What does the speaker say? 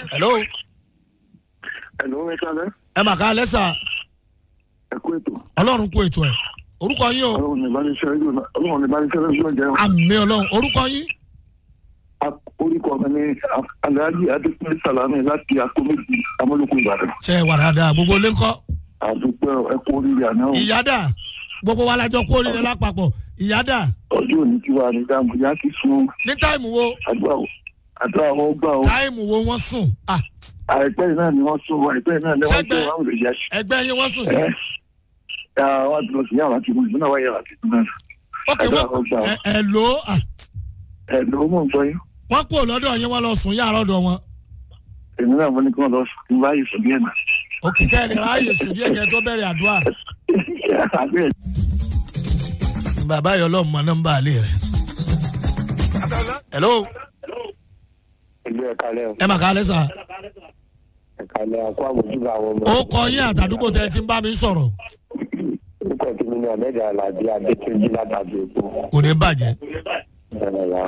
hello ẹ̀lú ẹ kálẹ̀ ẹ mà ká lẹ́sà ẹ kú ètò ọlọ́run kó ètò ẹ̀ orúkọ yín o ọlọ́run ìbánisẹ́ rédíò náà ọlọ́run ìbánisẹ́ rédíò jẹ́ àmì ọlọ́run orúkọ yín orúkọ mi ní alhaji adékúnlé salami láti akóméjì amúlùkù ìbàdàn ṣe é wà dáadáa gbogbo ilé ńkọ́ àdúpẹ́ ẹ kú oríire àná o ìyádà gbogbo wa lájọ kó oríire lápapọ̀ ìyádà ọjọ́ òní tí wàá ní dáàbò yá ti sun ní táìmù wo àdúrà àdúrà wọn gbà o táìmù wo wọ́n sùn ah àìpẹ́ yìí náà ni wọ́n sún àìpẹ́ yìí náà ni wọ́n Ṣẹ́gbẹ́- sún àwọn olùyà ẹgbẹ́ yín wọ́n sùn sí. ẹ ẹ àwọn àti lọ sí yàrá àti ìmọ̀ náà wáyé àti ìmọ̀ náà ok àdúrà wọ́n wọn gbà o ẹ ẹ lò ó ah ẹ ló mọ̀ ń sọ yín wọ́n kúrò lọ́dọ̀ yín wọ́n lọ sùn yàrá ọ̀dọ̀ wọn. èmi náà mo ní kí wọ́n lọ sùn kí n báyìí sùn díẹ̀ náà. ok kẹ́hìn ráàyè sùn díẹ̀ kẹ́ tó bẹ̀rẹ̀ àdúrà. àbẹ́ẹ̀ bàbá yọ lọ́ọ̀ mọ nọ́mbà àlè rẹ̀. hello ìlú ẹ̀ka lẹ́wọ̀n ẹ mà ká lẹ́sà ẹ̀ka lẹ́wọ̀n àkó àmójúbà àwọn ọmọ. ó kọ yín àtàdúgbò tẹ́ ẹ ti ń bá mi sọ̀rọ̀ orúkọ tí mi ní ọ̀mẹ́dà alábí adétúnjì látàbí èkó. kò ní bàjẹ́ ẹ̀rọ